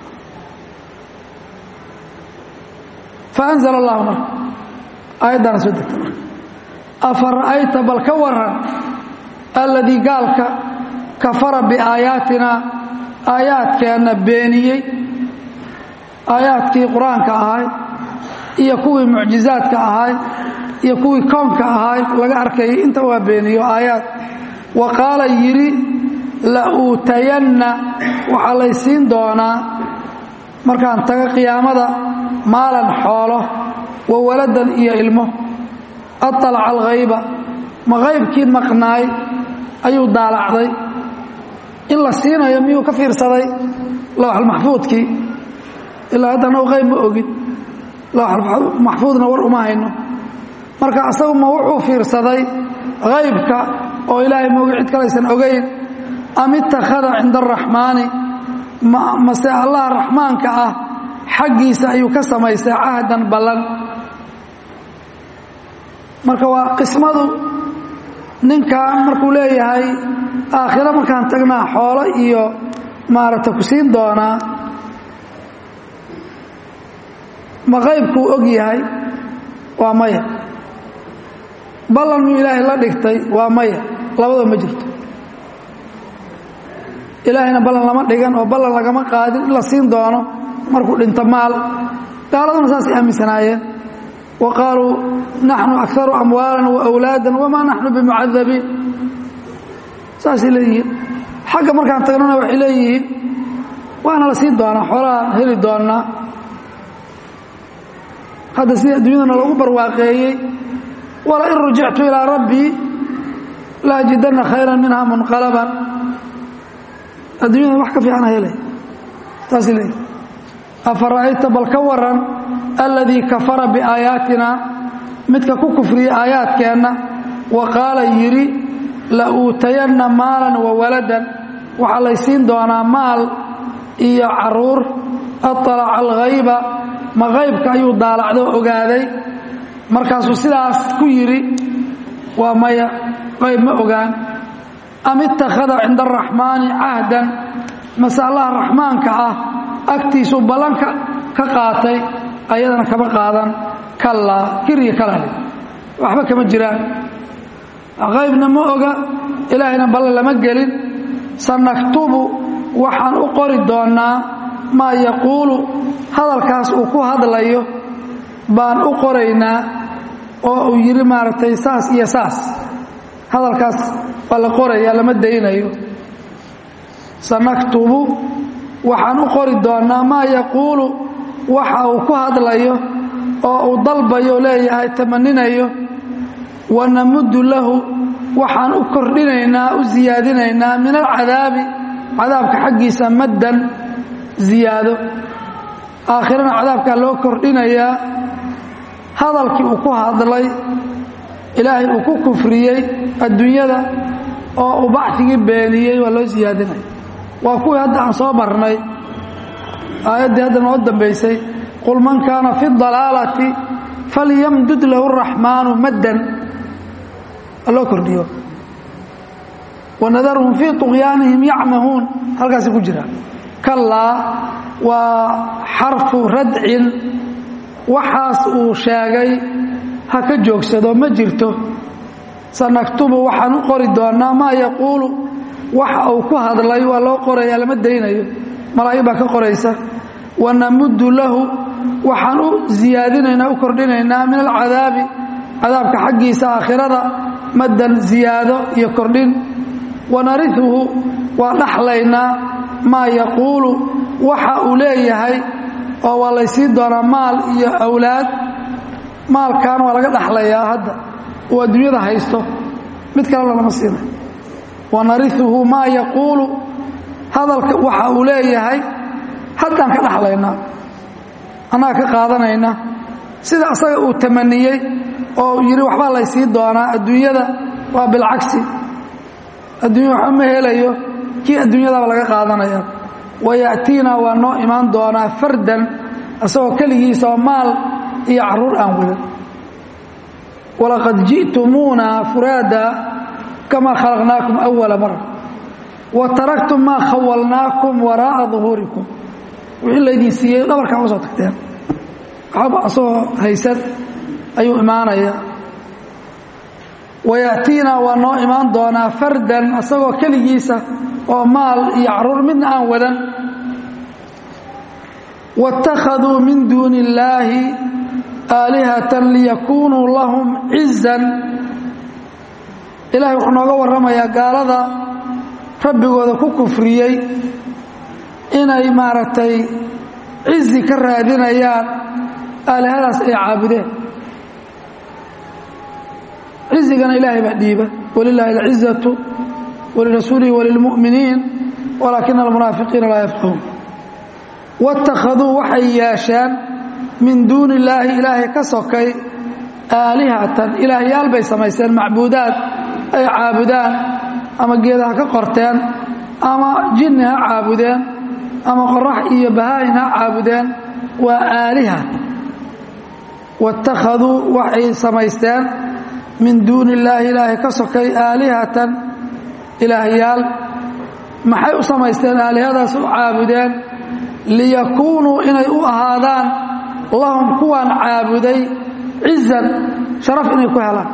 A: faanzl allahu marka aayaddaana soo degta marka afa ra'ayta bal ka waran alladii gaalka kafara biaayaatina aayaadkeenna beeniyey aayaadkii qur-aanka ahay iyo kuwii mucjizaadka ahay iyo kuwii koonka ahay laga arkayay inta waa beeniyo aayaad wa qaala yidhi la uutayanna waxaa laysiin doonaa markaan taga qiyaamada maalan xoolo wa waladan iyo ilmo aطalaca alghayba ma qaybkii maqnaay ayuu daalacday in la siinayo miyuu ka fiirsaday lowxalmaxfuudkii ilaa haddana qayb ma ogin lowxalmaxfuudna war uma hayno marka asagu ma wuxuu fiirsaday haybka oo ilaahay moogi cid kalaysan ogayn am ittakhada cinda araxmaani mase allaha raxmaanka ah xaggiisa ayuu ka samaystay cahdan ballan marka waa qismadu ninkan markuu leeyahay aakhiro markaan tagnaa xoolo iyo maaragta ku siin doonaa ma qaybkuu og yahay waa maya ballan muu ilaahay la dhigtay waa maya labadaba ma jirto ilaahayna ballan lama dhigan oo ballan lagama qaadin in la siin doono markuu dhinto maal gaaladuna saasay aaminsanaayeen wa qaaluu naxnu akaru amwaalan wa awlaadan wamaa naxnu bimucadabiin saasay leeyihiin xagga markaan tagnana waxay leeyihiin waana la siin doonaa xoolahaan heli doonnaa hadda sidii adduunyadana lagu barwaaqeeyey walain rujictu ilaa rabbii la ajidanna khayran minha munqalaban adduunyada wax ka fiicana helay saasay leeyihin afara'ayta bal ka waran alladii kafara biaayaatina midka ku kufriyey aayaadkeenna wa qaala yidhi la uutayanna maalan wa waladan waxaa laysiin doonaa maal iyo caruur aطalaca alghayba ma qaybka ayuu daalacdo ogaaday markaasuu sidaas ku yidhi waa maya qayb ma ogaan am ittakhada cinda araxmaani cahdan mase allaha raxmaanka ah agtiisuu ballanka ka qaatay ayadana kama qaadan kallaa kirya kalale waxba kama jiraan qaybna ma oga ilaahayna ballan lama gelin sanaktubu waxaan u qori doonnaa maa yaquulu hadalkaas uu ku hadlayo baan u qoraynaa oo uu yidhi maaragtay saas iyo saas hadalkaas waa la qorayaa lama daynayo sanaktubu waxaan u qori doonnaa maa yaquulu waxa uu ku hadlayo oo uu dalbayo leeyahay tamaninayo wanamuddu lahu waxaan u kordhinaynaa u siyaadinaynaa min alcadaabi cadaabka xaggiisa maddan ziyaado aakhirana cadaabkaa loo kordhinayaa hadalkii uu ku hadlay ilaahay uu ku kufriyey adduunyada oo uu bacdigii beeniyey waa loo siyaadinaya waa kuwii hadda aan soo marnay aayaddii hadda noo dambaysay qul man kaana fi dalaalati falyamdud lahu araxmaanu maddan loo kordhiyo wanadarhum fii طuqyaanihim yacmahuun halkaasi ku jira kallaa waa xarfu radcin waxaas uu sheegay ha ka joogsado ma jirto sanaktubu waxaan u qori doonnaa maa yaquulu waxa uu ku hadlay waa loo qorayaa lama daynayo malaa'ig baa ka qoraysa wanamuddu lahu waxaan u siyaadinaynaa u kordhinaynaa min alcadaabi cadaabka xaggiisa aakhirada maddan ziyaado iyo kordhin wanarihuhu waa dhaxlaynaa maa yaquulu waxa uu leeyahay oo waa laysiin doonaa maal iyo awlaad maalkan waa laga dhaxlayaa hadda uu adduunyada haysto mid kalena lama siinay wanarihuhu maa yaquulu hadalka waxa uu leeyahay haddaan ka dhaxlaynaa annaga ka qaadanayna sida asaga uu tamaniyey oo yidhi waxbaa laysii doonaa adduunyada waa bilcagsi adduunya waxba ma helayo kii adduunyadaba laga qaadanaya waya'tiina waa noo imaan doonaa fardan asagoo keligiisa oo maal iyo carruur aan wadan walaqad ji'tumuuna furaada kamaa khalaqnaakum awala mara wa taraktum maa khawalnaakum waraa'a duhuurikum wixii laydin siiyey dhabarkaa uga soo tagteen waxaba asagoo haysan ayuu imaanaya waya'tiina waa noo imaan doonaa fardan asagoo keligiisa oo maal iyo carruur midna aan wadan wاtakhaduu min duuni اllaahi aalihatan liyakunuu lahum cizan ilahay wuxuu nooga warramayaa gaalada rabbigooda ku kufriyey inay maaragtay cizi ka raadinayaan aalihadaas ay caabudeen cizigana ilaahay baa dhiiba walilaahi alcizatu walirasuulihi walilmu'miniin walaakina almunaafiqiina laa yafqahuun waittakhaduu waxay yeesheen min duuni illaahi ilaahay ka sokay aalihatan ilaahyaal bay samaysteen macbuudaad ay caabudaan ama geeda ha ka qorteen ama jinni ha caabudeen ama qorax iyo bahaayin ha caabudeen waa aaliha waittakhaduu waxay samaysteen min duuni illaahi ilaahay ka sokay aalihatan ilaahyaal maxay u samaysteen aalihadaas u caabudeen liyakuunuu inay u ahaadaan lahum kuwaan caabuday cizan sharaf inay ku helaan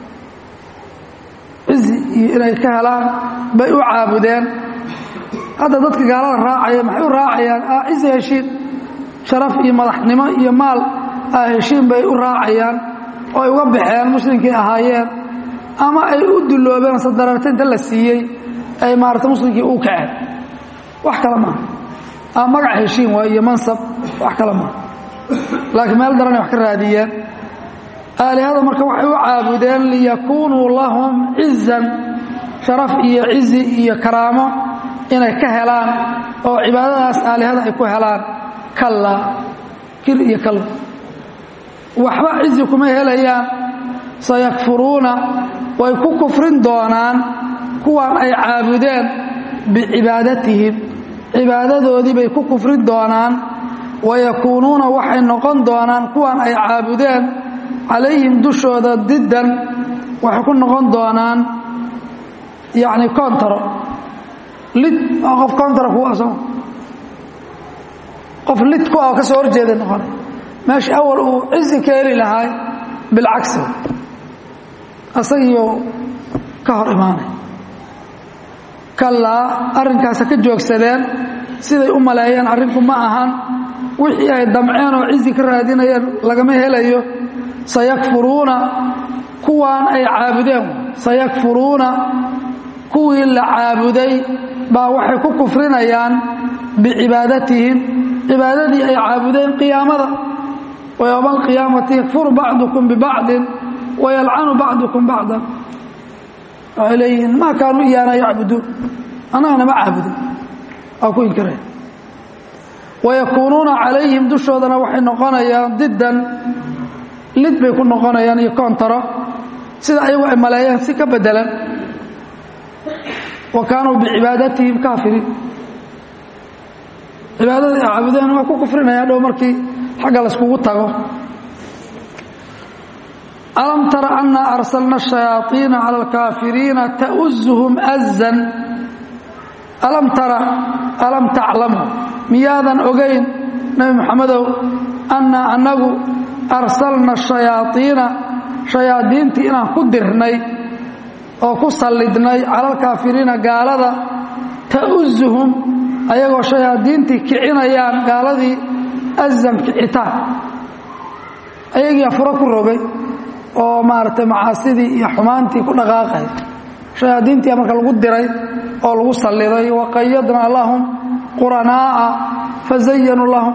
A: cizi iyo inay ka helaan bay u caabudeen hadda dadka gaalada raacaya maxay u raacayaan ah cizi heshiin sharaf iyo madaxnimo iyo maal ah heshiin bay u raacayaan oo ay uga baxeen muslimkii ahaayeen ama ay u dulloobeen sadararta inta la siiyey ay maarata muslimkii u kaceen wax kale maaha ama magac heshiin waay iyo mansab wax kale maaha laakiin meel daranay wax ka raadiyeen aalihada marka waxay u caabudeen liyakuunuu lahum cizan sharaf iyo cizi iyo karaamo inay ka helaan oo cibaadadaas aalihada ay ku helaan kalla kir iyo kalla waxba cizi kuma helayaan sayakfuruuna way ku kufrin doonaan kuwaan ay caabudeen bicibaadatihim cibaadadoodii bay ku kufrin doonaan wayakuunuuna waxay noqon doonaan kuwaan ay caabudeen calayhim dushooda diddan waxay ku noqon doonaan yacni koontaro lid oo qof koontara kuwa asoo qof lid ku ah oo ka soo horjeeda noqonay meesha awal uu cizi ka heli lahaay bilcagsi asagiiyo ka hor imaanay kallaa arrinkaasa ka joogsadeen siday u maleeyeen arrinku ma ahan wixii ay damceen oo cizi ka raadinayeen lagama helayo sayakfuruuna kuwaan ay caabudeen sayakfuruuna kuwii la caabuday baa waxay ku kufrinayaan bicibaadatihim cibaadadii ay caabudeen qiyaamada wa yowma alqiyaamati yakfuru bacdukum bibacdin wayalcanu bacdukum bacdan waxay leeyihiin maa kaanuu iyaana yacbuduun annagana ma caabudin waa ku inkiraya wayakuunuuna calayhim dushoodana waxay noqonayaan diddan lid bay ku noqonayaan iyo koontaro sida ayagu ay maleeyeen si ka bedelan wa kaanuu bicibaadatihim kaafiriin cibaadada ay caabudeen waa ku kufrinaya dhow markii xagga layskugu tago alam tara anna arsalna الشhayaaطiina calى اlkaafiriina ta'uzuhum azan alam tara alam taclamu miyaadan ogayn nebi moxamedow anna annagu arsalna الشhayaaطiina shayaadiintii inaan ku dirnay oo ku sallidnay cala alkaafiriina gaalada ta'uzuhum ayagoo shayaadiintii kicinayaan gaaladii azan kicitaan ayagiia furo ku rogay oo maaragtay macaasidii iyo xumaantii ku dhaqaaqay shayaadiintii marka lagu diray oo lagu salliday waqayadnaa lahum quranaa'a fazayanuu lahum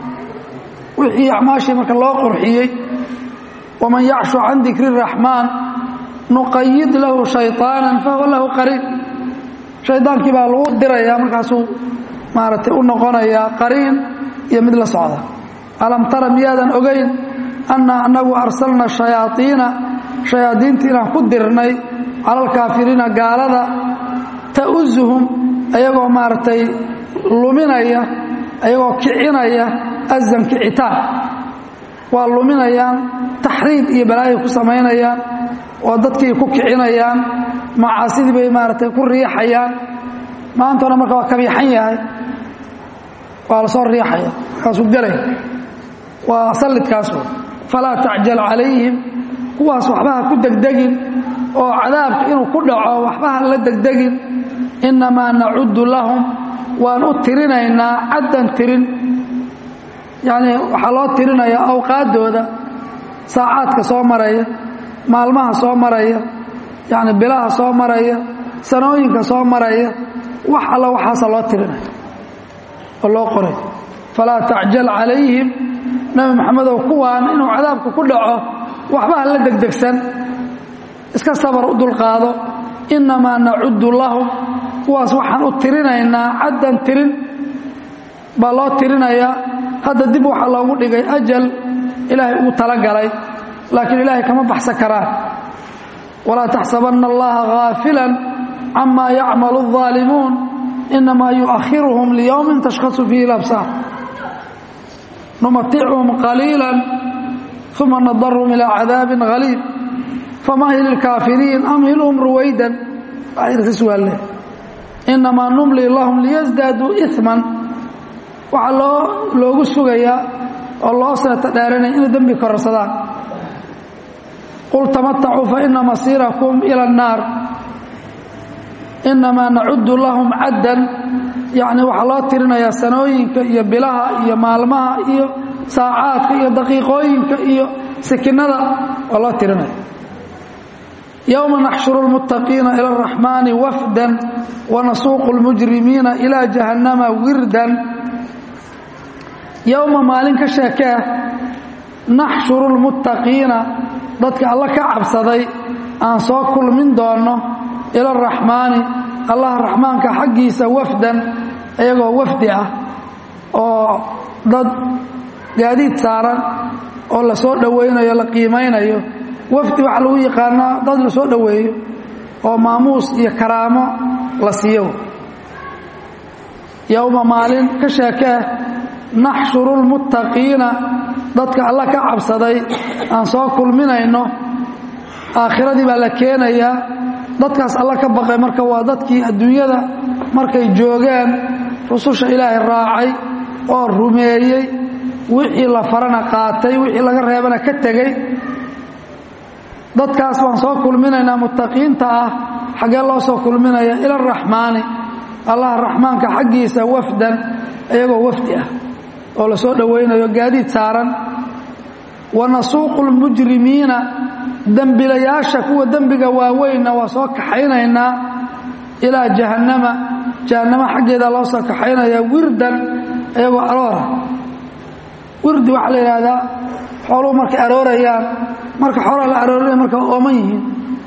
A: wixii acmaashii marka loo qurxiyey waman yacshu can dikri الraxmaan nuqayid lahu shayطaana fahuwa lahu qariin shaydaankii baa lagu dirayaa markaasuu maaragtay u noqonayaa qariin iyo mid la socda alam tara miyaadan ogayn anna annagu arsalna shayaaiina shayaadiintii inaan ku dirnay cala alkaafiriina gaalada ta'uzuhum ayagoo maaragtay luminaya ayagoo kicinaya azan kicitaan waa luminayaan taxriid iyo balaayay ku samaynayaan oo dadkii ku kicinayaan macaasidii bay maaragtay ku riixayaan maantona marka waa kabiixan yahay waa la soo riixaya markaasuu gelay waa sallidkaas wey falaa tacjal calayhim kuwaas waxbaha ku degdegin oo cadaabka inuu ku dhaco waxbaha la degdegin innamaa nacuddu lahum waan u tirinaynaa caddan tirin yacnii waxaa loo tirinayaa awqaaddooda saacaadka soo maraya maalmaha soo maraya yacni bilaha soo maraya sanooyinka soo maraya wax alla waxaasa loo tirinaya oo loo qoray falaa tacjal calayhim nebi moxamedow kuwaan inuu cadaabka ku dhaco waxba ha la degdegsan iska sabar u dulqaado innamaa nacudu lahum kuwaas waxaan u tirinaynaa caddan tirin baa loo tirinayaa hadda dib waxaa loogu dhigay ajal ilaahay ugu talagalay laakiin ilaahay kama baxsan karaan walaa taxsabanna allaha gaafilan camaa yacmalu الظaalimuun inamaa yuؤakhiruhum liyowmin tashkhasu fiihi اlabsaar numatichum qaliila uma nadarhum ilaa cadaabi haliib famahil ilkaafiriin amhilhum ruwaydan suaale inamaa numli lahum liyasdaaduu iman waxaa loo loogu sugayaa oo loo seeta dheeranaya inay dembi kororsadaan qul tamatacuu faina masiirakum ila الnaar inamaa nacudu lahum caddan yacni waxaa loo tirinayaa sanooyinka iyo bilaha iyo maalmaha iyo saacaadka iyo daqiiqooyinka iyo sikinada waa loo tirinaya yowma naxshuru اlmuttaqiina ila اraxmaani wafdan wanasuuqu اlmujrimiina ilaa jahannama wirdan yowma maalin ka sheekee naxshuru اlmuttaqiina dadka alla ka cabsaday aan soo kulmin doonno ila araxmaani allah raxmaanka xaggiisa wafdan iyagoo wafdi ah oo dad gaadiid saaran oo la soo dhowaynayo la qiimaynayo wafdi waxaa lagu yaqaanaa dad la soo dhoweeyo oo maamuus iyo karaamo la siiyo yowma maalin ka sheekee naxshuru lmuttaqiina dadka alla ka cabsaday aan soo kulminayno aakhiradii baa la keenayaa dadkaas alla ka baqay marka waa dadkii adduunyada markay joogeen rususha ilaahay raacay oo rumeeyey wixii la farana qaatay wixii laga reebana ka tegey dadkaas baan soo kulminaynaa muttaqiinta ah xaggee loo soo kulminaya ila araxmaani allah raxmaanka xaggiisa wafdan iyagoo wafdi ah oo la soo dhowaynayo gaadiid saaran wa nasuuqu lmujrimiina dembilayaasha kuwa dembiga waaweynna waa soo kaxaynaynaa ilaa jahannama jahannama xaggeeda loo soo kaxaynaya wirdan iyagoo aroora wirdi waxaa la yidhaahdaa xooluhu markay aroorayaan marka xoolaha la aroorinaya marka ooman yihiin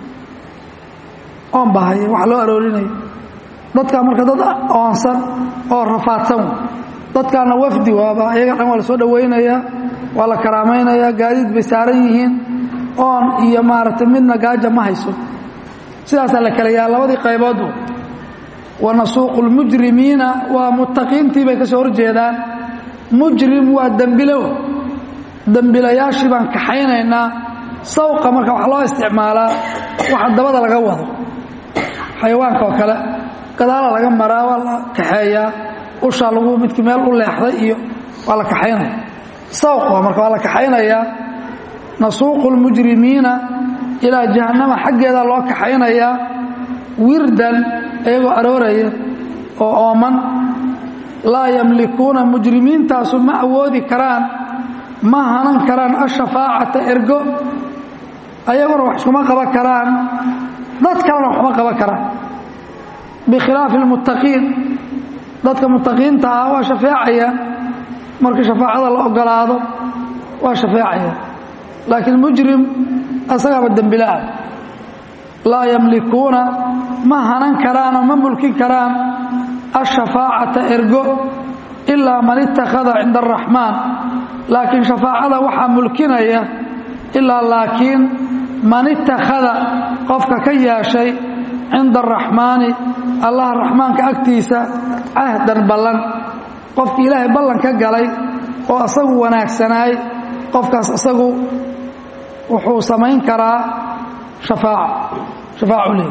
A: oon bahaya wax loo aroorinaya dadkaa marka dad oonsan oo rafaadsan dadkaana wafdi waaba iyaga dhan waa la soo dhowaynayaa waa la karaamaynayaa gaadiid bay saaran yihiin oon iyo maaragtay midna gaaja ma hayso sidaasaa la kala yaha labadii qayboodbu wa nasuuqu lmujrimiina waa muttaqiintii bay ka soo horjeedaan mujrim waa dembilo dembilayaashii baan kaxaynaynaa sawqa marka waxaa loo isticmaalaa waxa dabada laga wado xayawaanka oo kale gadaala laga maraa waa la kaxeeyaa ushaa lagu midkii meel u leexday iyo waa la kaxaynaya sawq marka waa la kaxaynayaa nasuuqu lmujrimiina ilaa jahannama xaggeeda loo kaxaynayaa wirdan iyagoo arooraya oo ooman laa yamlikuuna mujrimiintaasu ma awoodi karaan ma hanan karaan ashafaacata ergo ayaguna wax iskuma qaban karaan dad kalena waxma qaban karaan bikhilaafi lmuttaqiin dadka muttaqiinta ah waa shafeecayaan markii shafaacada la ogolaado waa shafeecayaan laakiin mujrim asagaaba dembilaah laa yamlikuuna ma hanan karaan oo ma mulkin karaan ashafaacata ergo ilaa man ittakhada cinda araxmaan laakiin shafaacada waxaa mulkinaya ilaa laakiin man ittakhada qofka ka yeeshay cinda araxmaani allah raxmaanka agtiisa cahdan ballan qofkii ilaahay ballan ka galay oo asagu wanaagsanaay qofkaas asagu wuxuu samayn karaa shafaaca shafaacu leey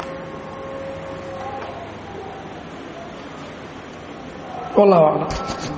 A: wallahu aclam